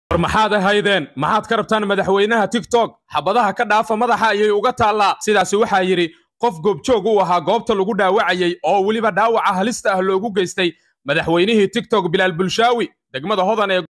war maxaad ahaydeen maxaad ka rabtaan madaxweynaha tiktok xabadaha ka dhaafa madaxa ayay uga taallaa sidaasi waxaa yidhi qof goobjoog u ahaa goobta lagu dhaawacayey oo weliba dhaawaca halista ah loogu geystay madaxweynihii tiktok bilaal bulshaawi degmada hodan ee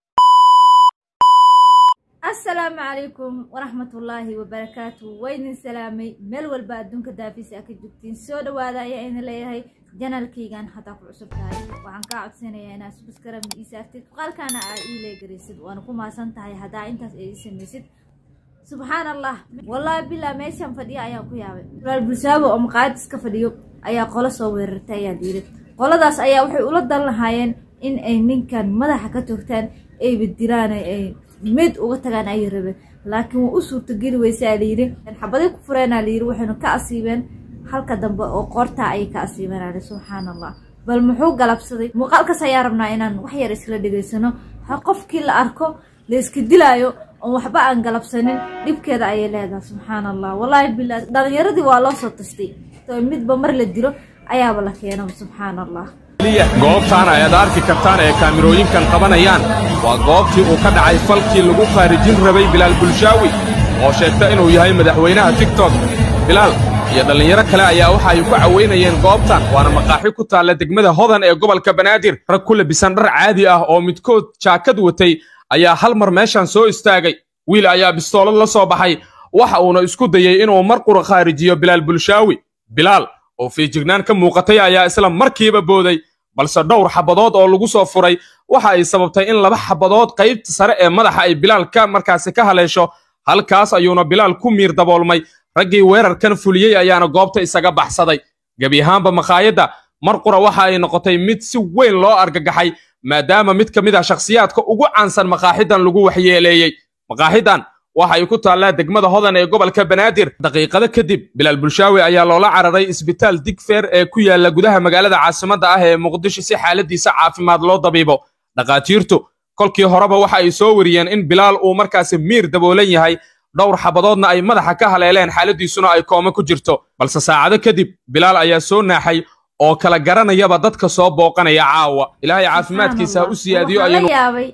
asalaamu calaykum waraxmatullaahi wabarakaatu waydin salaamay meel walba adduunka daafis a ka joogtiin soo dhawaada ayaa idin leeyahay janalkaygan haddaa ku cusub tahay waxaan kaa codsanayaa inaad subscribe ii saartid muuqaalkaana aa ii leegaraysid waana ku maasan tahay haddaa intaas ay ii samaysid subxaan allah wallaahi bilaa meeshan fadhiya ayaan ku yaabay bilaal bulshaabo oo maqaayad iska fadhiyo ayaa qolo soo weerartay ayaa yidhi qoladaas ayaa waxay ula dan lahaayeen in ay ninkan madaxa ka toogtaan ay badilaan ay mid uga tagaan ayay rabeen laakiin waa u suurtageli weysaa layidhi xabaday ku fureenaa layidhi waxaynu ka asiibeen halka dambe oo qoortaa ayay ka asiibeen ali subxaan allah bal muxuu galabsaday muuqaalkaas ayaa rabnaa inaan wax yar isla dhegaysano qofkii la arko la iska dilaayo oon waxba aan galabsanin dhibkeeda ayay leedahay subxaan allah wallaahi bilaa dhalinyaradii waa loo soo tastay midba mar la dilo ayaaba la keeno subxaan allah goobtaan ayaad arki kartaan ee kaamirooyinkan qabanayaan waa goobtii uu ka dhacay falkii lagu khaarijin rabay bilaal bulshaawi oo sheegta inuu yahay madaxweynaha tiktok bilaal iyo dhallinyaro kale ayaa waxa ay ku caweynayeen goobtan waana maqaaxi ku taalla degmada hodan ee gobolka banaadir rag ku labisan dhar caadi ah oo midkood jaakad watay ayaa hal mar meeshan soo istaagay wiil ayaa bistoolad la soo baxay waxa uuna isku dayey inuu mar qura khaarijiyo bilaal bulshaawi bilaal oo fiijignaan ka muuqatay ayaa isla markiiba booday balse dhowr xabadood oo lagu soo furay waxa ay sababtay in laba xabadood qaybta sare ee madaxa ay bilaal ka markaasi ka haleesho halkaas ayuuna bilaal ku miir daboolmay raggii weerarkan fuliyey ayaana goobta isaga baxsaday gebi ahaanba makhaayadda mar qura waxa ay noqotay mid si weyn loo argagaxay maadaama mid ka mid ah shakhsiyaadka ugu caansan makaaxidan lagu waxyeeleeyey makaaxidan waxa ay ku taallaa degmada hodan ee gobolka banaadir daqiiqado kadib bilaal bulshaawi ayaa loola cararay isbitaal digfeer ee ku yaalla gudaha magaalada caasimadda ah ee muqdisho si xaaladiisa caafimaad loo dabiibo dhakhaatiirtu kolkii horeba waxa ay soo wariyeen in bilaal uu markaasi miir daboolan yahay dhowr xabadoodna ay madaxa ka haleeleen xaaladiisuna ay kooma ku jirto balse saacado kadib bilaal ayaa soo naaxay oo kala garanayaba dadka soo booqanaya caawa ilaahay caafimaadkiisa ha u siyaadiyo ayaynu yaabay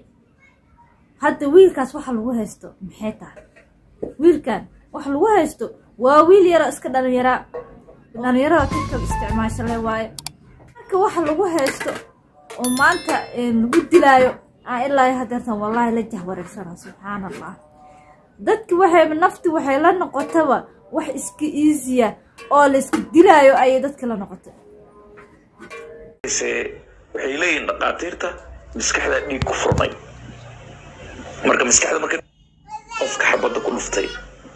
hadda wiilkaas waxa lagu haysto maxay tahay wiilkan waxa lagu haysto waa wiil yaro iska dhalinyaraa dhalinyarada tiktok isticmaasha le waaye marka waxa lagu haysto oo maanta lagu dilaayo aan ilaa hadeertan wallaahi la jahwareersana subxaan allah dadki waxay nafti waxay la noqotaba wax iska iisiya oo la iska dilaayo ayay dadki la noqotay waxay leeyihiin dhakhaatiirta maskaxda dhiig ku furmay marka maskaxda marka qofka xabadda ku dhuftay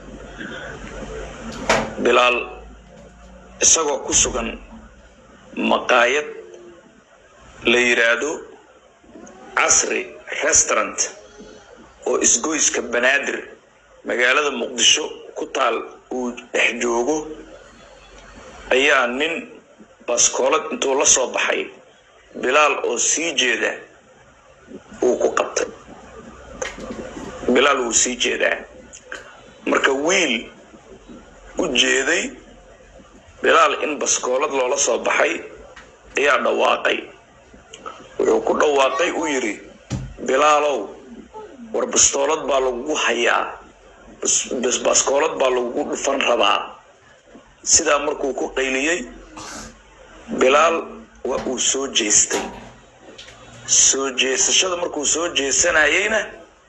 bilaal isagoo ku sugan maqaayad la yidhaahdo casri restaurant oo isgoyska banaadir magaalada muqdisho ku taal uu dhex joogo ayaa nin baskoolad intuu la soo baxay bilaal oo sii jeeda uu ku qabtay bilaal wuu sii jeedaa marka wiil u jeeday bilaal in baskoolad loola soo baxay ayaa dhawaaqay wuxuu ku dhawaaqay uu yidhi bilaalow war bastoolad baa lagugu hayaa baskoolad baa lagugu dhufan rabaa sidaa markuu ku qayliyey bilaal waa uu soo jeestay soo jeesashada markuu soo jeesanayeyna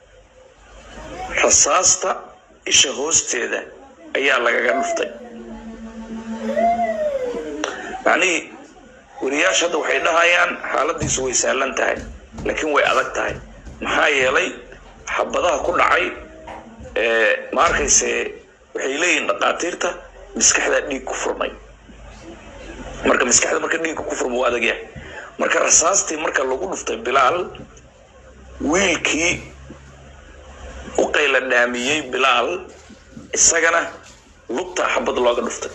rasaasta isha hoosteeda ayaa lagaga dhuftay macnihii wariyaasha hadda waxay dhahayaan xaaladiisu way sahlan tahay laakiin way adag tahay maxaa yeelay xabadaha ku dhacay ma arkayse waxay leeyihiin dhakhaatiirta maskaxda dhiig ku furmay marka maskaxda marka dhiigga ku furma waa adagyahay marka rasaastii marka lagu dhuftay bilaal wiilkii u qayla dhaamiyey bilaal isagana lugtaa xabad looga dhuftay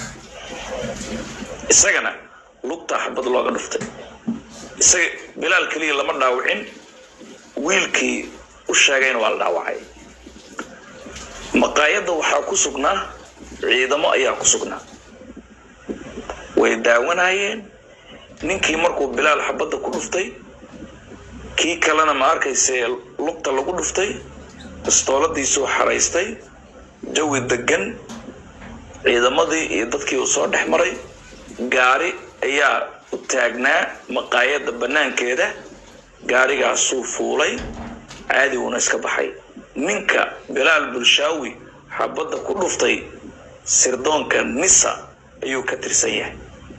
isagana lugtaa xabad looga dhuftay isaga bilaal keliya lama dhaawicin wiilkii u sheegayna waa la dhaawacay maqaayadda waxaa ku sugnaa ciidamo ayaa ku sugnaa way daawanayeen ninkii markuu bilaal xabadda ku dhuftay kii kalena ma arkayse lugta lagu dhuftay bistooladiisuu xaraystay jawi degan ciidamadii iyo dadkii uu soo dhex maray gaari ayaa u taagnaa maqaayadda bannaankeeda gaarigaasuu fuulay caadi uuna iska baxay ninka bilaal bulshaawi xabadda ku dhuftay sirdoonka nisa ayuu ka tirsan yahay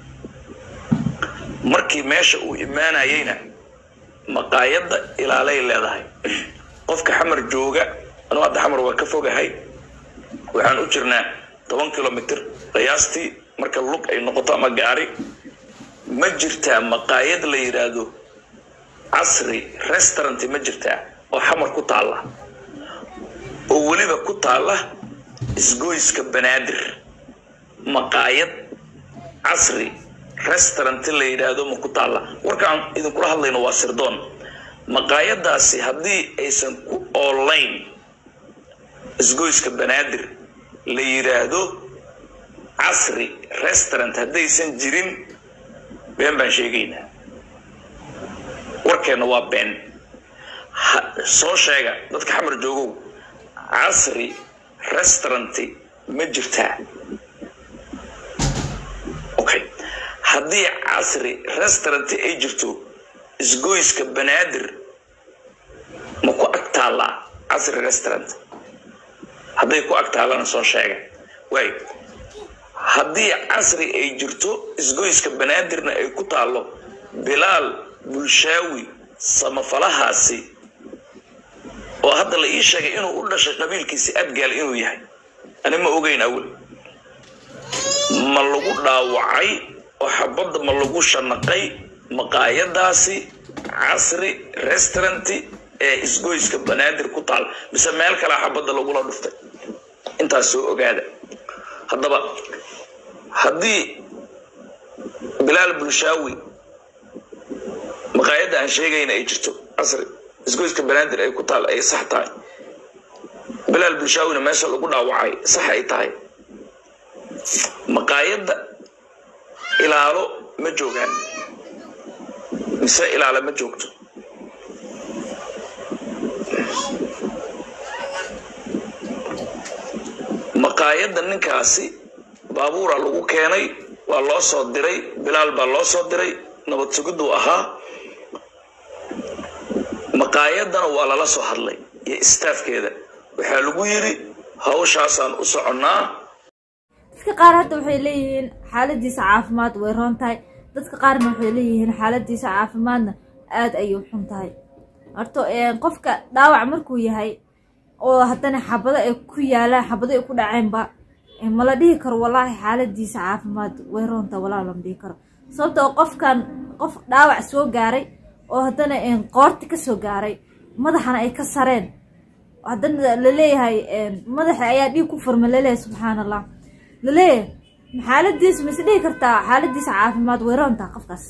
markii meesha uu imaanayeyna maqaayadda ilaalay leedahay qofka xamar jooga anuu hadda xamar waa ka fogahay waxaan u jirnaa toban kilomitr qiyaastii marka lug ay noqoto ama gaari ma jirtaa maqaayad la yidhaahdo casri restaurant ma jirtaa oo xamar ku taalla oo weliba ku taalla isgoyska banaadir maqaayad casri restaurant la yidhaahdo ma ku taalla warkaan idinkula hadlayno waa sirdoon maqaayadaasi haddii aysan ku oolayn isgoyska banaadir la yidhaahdo casri restaurant haddaysan jirin been baan sheegaynaa warkeenna waa been soo sheega dadka xamar joogow casri restauranti ma jirtaa okay haddii casri restauranti ay jirto isgoyska banaadir ma ku ag taallaa casri restaurant hadday ku ag taallana soo sheega waay haddii casri ay jirto isgoyska banaadirna ay ku taallo bilaal bulshaawi samafalahaasi oo hadda la ii sheegay inuu u dhashay qabiilkiisi adgaal inuu yahay ani ma ogeyn awel ma lagu dhaawacay oo xabadda ma lagu shanaqay maqaayadaasi casri restauranti ee isgoyska banaadir ku taal mise meel kalea xabadda lagula dhuftay intaas soo ogaada haddaba haddii bilaal bulshaawi maqaayadda aan sheegayna ay jirto casri isgoyska banaadir ay ku taal ay sax tahay bilaal bulshaawina meesha lagu dhaawacay sax ay tahay maqaayadda ilaalo ma joogaan mise ilaalo ma joogto maqaayadda ninkaasi baabuura lagu keenay waa loo soo diray bilaal baa loo soo diray nabad sugiduu ahaa maqaayaddana waa lala soo hadlay iyo istaafkeeda waxaa lagu yidhi hawshaasaan u soconnaa dadka qaar hadda waxay leeyihiin xaaladiisa caafimaad way roon tahay dadka qaarna waxay leeyihiin xaaladiisa caafimaadna aada ayay u xun tahay horto qofka dhaawac markuu yahay oo haddana xabado ay ku yaalaan xabado ay ku dhaceenba mala dhihi karo wallaahi xaaladiisa caafimaad way roontahay walaa lama dhihi karo sababtoo qofkan qof dhaawac soo gaaray oo haddana qoorti ka soo gaaray madaxana ay ka sareen haddana laleeyahay madaxa ayaa dhiig ku furma laleeyahay subxaan allah laleeyahay xaaladiisa mise dhihi kartaa xaaladiisa caafimaad way roontaha qofkaas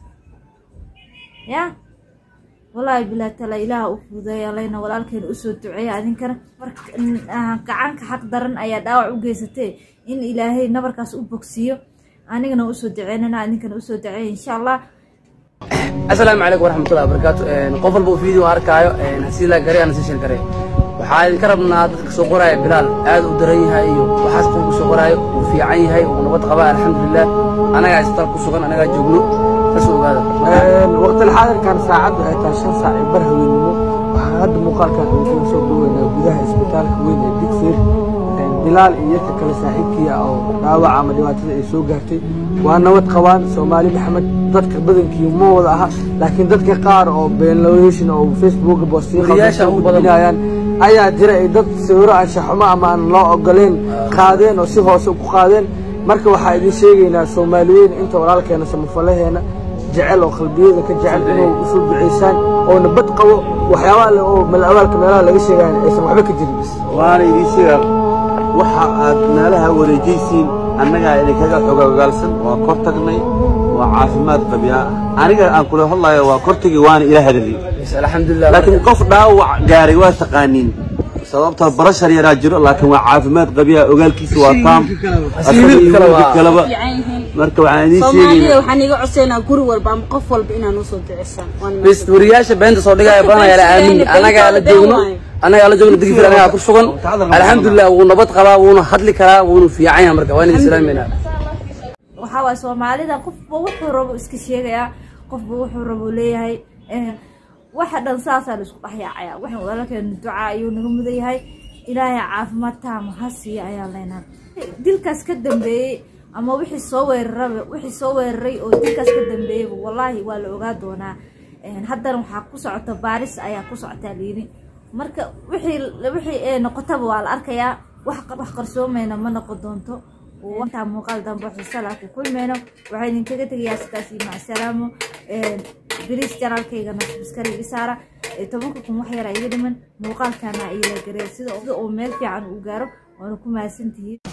ya wallaahi bilaa tala ilaaha u fuudeeya alayna walaalkeena usoo duceeya adinkana marka gacanka xaq daran ayaa dhaawac u geysatee in ilaahay nabarkaas u bogsiiyo anigana usoo duceynana adinkana usoo duceeya insha allah asalaamu calaykum waraxmatullahi wabarakaatu qof walba uu video arkaayo hasii laa garay ana sii sheer garay waxaa idinka rabnaa dadka soo qoraya bilaal aad u daran yahay iyo waxaas qofku soo qoraayo uu fiican yahay uu nabad qabaa alxamdulilah anagaa isbitaal ku sugan anagaa joogno saas ogaada waqti xaadirkan saacaddu ay tahay shan saac ee bar haweenimo waxaan hadda muuqaalkan idinkaga soo dhaweynaa gudaha isbitaalka weyn ee digfeer bilaal iyo yarka kale saaxiibkii ah oo dhaawac ama dhibaatada ay soo gaartay waa nabad qabaan soomaali maxamed dadka badankii ma wada aha laakiin dadka qaar oo beenlowation oo facebook Wariyaasha ugu badan. bostiinayaan ayaa jira ay dad sawiro anshaxumo ama aan loo ogoleen qaadeen oo si hoose ku qaadeen marka waxaa idin sheegaynaa soomaaliyeyn inta walaalkeena samafalaheena jecel oo qalbiyada ka jecel inuu isu duceysaan oo nabad qabo waxyaabaha le oo malabaalka meelaha laga sheegayan aysan waxba ka jirin waana idiin sheegaa waxa aad meelaha wareejaysiin annagaa idinkaga xogogaalsan waa kor tagnay waa caafimaad qabyaa aniga aan kula hadlayo waa kortagii waana ila hadaliyey alxamdulilah laakiin qof dhaawac gaaray waa taqaaniin sababtoo barashar yaraa jiro laakiin waa caafimaad qabyaa ogaalkiisa waa taam Asiibid kale waa- kaleba marka waxaan idiin soomaalida sheegaya waxaan iga codsaynaa guri walba ama qof walba inaan usoo ducisaan Waan bis wariyaasha beenta soo dhigaya badan ayaa la aamin annagaa la joogno annagaa la joogno digfir annagaa ku sugan alxamdulilah wuu nabad qabaa wuuna hadli karaa wuuna fiican yahay marka waa idin islaamayna waxaa waay soomaalida qofba wuxuu rabo iska sheegayaa qofba wuxuu rabo leeyahay een, waxa dhan saasaa la isku dhexyaacaya waxaan walaalkeena ducaa ayuu naga mudan yahay ilaahay caafimaad taama ha siiya ayaan leenahay dilkaas ka dambeeyey ama wixii soo weeraraba wixii soo weeraray oo dilkaas ka dambeeyeyba wallaahi waa la ogaa doonaa Een, haddana waxaa ku socota baaris ayaa ku socotaa liini marka wixii wixii ee noqotaba waa la arkayaa wax wax qarsoomayna ma noqon doonto intaa muuqaal dambe xiisala ku kulmeyno waxaa idinkaga tegayaa sidaas iyo macsalaamo biriis janaalkaygana subskariga saara ee tobanka kun wax yara iga dhiman muuqaalkana ila garee sida uu meel fiican u gaaro waana ku mahadsantihiin